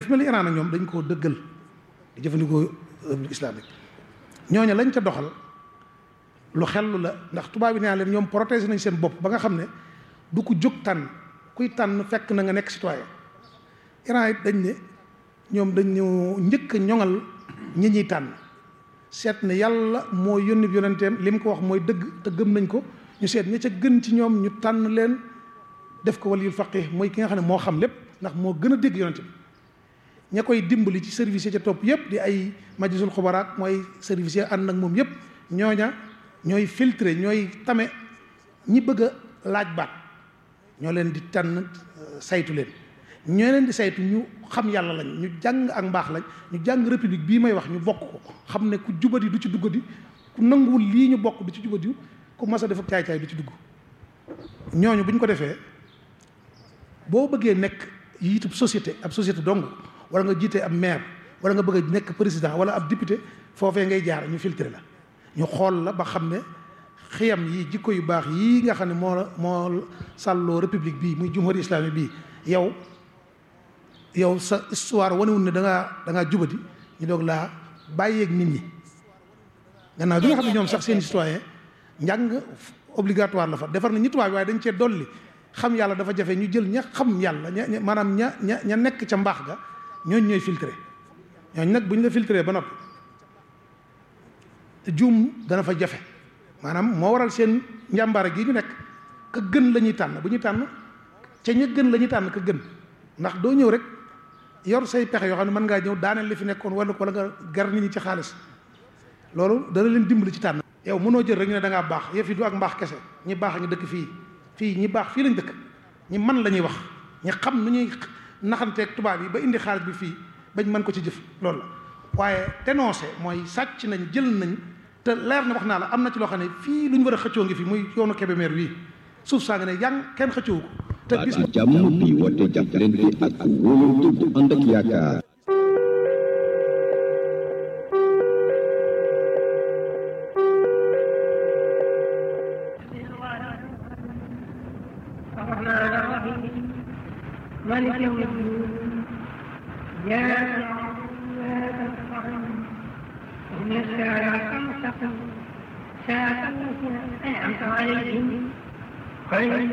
fi mel ni Iran ak ñoom dañ koo dëggal di jëfandikoo république islamique ñooñu lañ ca doxal lu xellu la ndax tubaab bi nee leen ñoom protéger nañ seen bopp ba nga xam ne du ko jóg tànn kuy tànn fekk na nga nekk citoyen Iran it dañ ne ñoom dañu njëkk a ñoŋal ñi ñuy tànn seet ne yàlla moo yónni bi yonenteem li mu ko wax mooy dëgg te gëm nañ ko ñu seet ña ca gën ci ñoom ñu tànn leen def ko waliyul faqih mooy ki nga xam ne moo xam lépp ndax moo gën a dégg yonente bi ña koy dimbali ci service yi ca topp yëpp di ay majlisul xubaraat mooy service yi ànd ak moom yëpp ñooña ñooy filtré ñooy tame ñi bëgg a laaj baat ñoo leen di tànn saytu leen ñoo leen di saytu ñu xam yàlla lañ ñu jàng ak mbaax lañ ñu jàng république bii may wax ñu bokk ko xam ne ku jubadi du ci duggadi ku nanguwul lii ñu bokk du ci jubadi ku mas a def ak caay-caay du ci dugg ñooñu bu ñu ko defee boo bëggee nekk yiitub société ab société dong wala nga jiite ab maire wala nga bëgg a nekk président wala ab député foofee ngay jaar ñu filtré la ñu xool la ba xam ne xiyam yi jikko yu baax yii nga xam ne moo moo sàlloo république bii muy jumhuri islamique bii yow yow sa histoire wanewul ne da ngaa da ngaa jubadi ñu doog laa bàyyeeg nit ñi gannaaw bi nga xam ne ñoom sax seen citoyen njàng obligatoire la fa defar na ñi tubaab bi waaye dañ cee dolli xam yàlla dafa jafe ñu jël ña xam yàlla ña maanaam ña ña ña nekk ca mbaax ga ñooñ ñooy filtré ñooñ nag bu ñu la filtré ba noppi juum dana fa jafe maanaam moo waral seen njàmbaare gi ñu nekk ka gën la ñuy tànn bu ñuy tànn ca ña gën la ñuy tànn ka gën ndax doo ñëw rek yor say pexe yoo xam ne mën ngaa ñëw daaneel li fi nekkoon wala wala nga gar nit ñi ci xaalis loolu dana leen dimbali ci tànn yow mënoo jël rek ñu ne da ngaa baax yëf yi du ak mbaax kese ñi baax a ngi dëkk fii fii ñi baax fii lañ dëkk ñi man la ñuy wax ñi xam nu ñuy naxanteeg tubaab yi ba indi xaalis bi fii bañ mën ko ci jëf loolu la waaye dénoncé mooy sàcc nañ jël nañ te leer na wax naa la am na ci loo xam ne fii lu ñu war a xëccoo ngi fi muy yoonu Kébémer wii suuf saa nga ne yang kenn xëccoowu ko te bis jàmm bi woote jàppalante ak wóolu bu ànd ak yaakaar الرحمن الرحيم مالك يوم الدين إياك نعبد وإياك نستعين اهدنا الصراط المستقيم صراط الذين أنعمت عليهم غير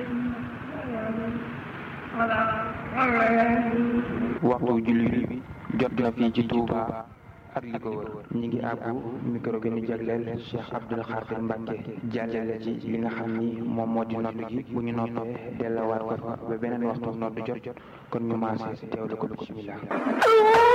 waxtu julli bi jot na fii ci Touba ak li ko wër ñi ngi àbbu micro gi ñu jagleel Cheikh Abdoul Khadir Mbacke jàllale ci li nga xam ni moom moo di nodd gi bu ñu noppee delluwaat ko fa ba beneen waxtu nodd jot kon ñu maase teewlu ko bismillah